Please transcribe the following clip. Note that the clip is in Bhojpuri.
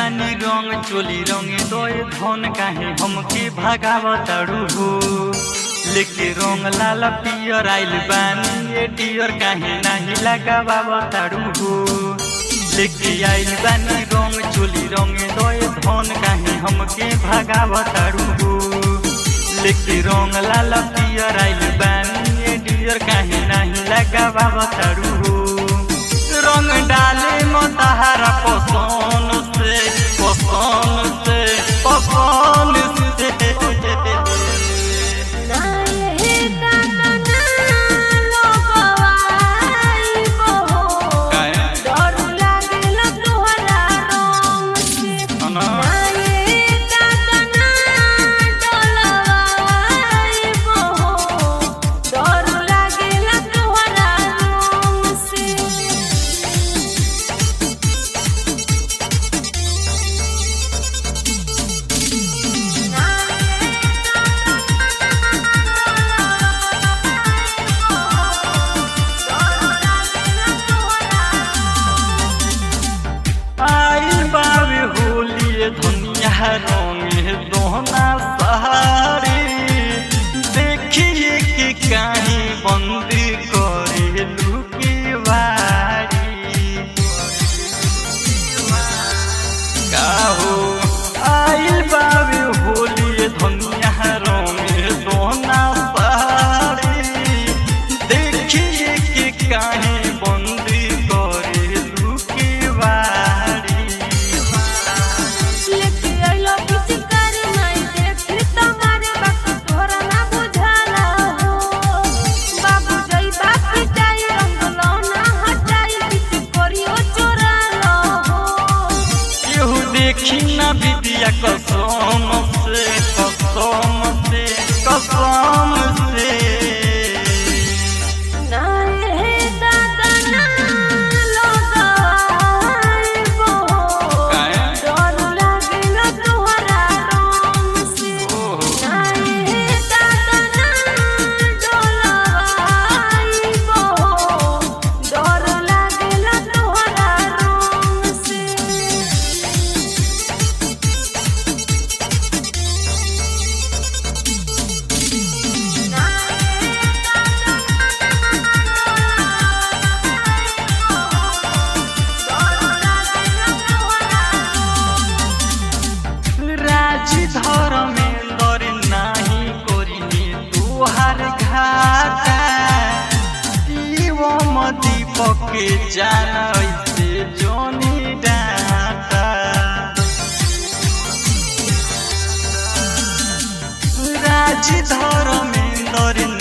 बानी रंग चोली रंगे दोए धन काहे हमके भगावताड़ू हो लेके रंग लाल पियर आइल बानी ए डियर काहे नाही लगावताड़ू हो लेके आइल बानी रंग चोली रंगे दोए धन काहे हमके भगावताड़ू हो लेके रंग लाल पियर आइल बानी ए डियर काहे नाही लगावताड़ू हो रंग डाले मतहारा पसंद से पसंद से पसंद से नाये दाना लोगवाई बहो काहे? डर लागेला तोहरा रंग से अना। नाये दाना डोलवाई बहो डर लागेला तोहरा रंग से आई बाबे होली दुनिया रंगे दोहना सहारे देखिए कि काहे बंदी करे लुकी बारी काहो आइल बाबे होली दुनिया रंगे दोहना सहारे देखिए कि काहे बंदी करे लुकी बारी लेके आइलो पिचकारी नहीं देखी तुम्हारे बात तोरा ना बुझाला हो बाबू जई बाप पिटाई रंगलो ना हटाई पिच करियो चोरालो हो केहू देखी ना बिटिया कसम से कसम से कसम से नाये हे दादा ना लोगाई बहो काहे? डर लागेला तोहरा रंग से ओहो नाये हे दादा ना डोलवाई बहो डर लागेला तोहरा रंग से राजी धर्मेंद्र नाही करिनी तुहार घाटा शिवम दीपक जान ऐसे जोनी डाटा राजी धर्मेंद्र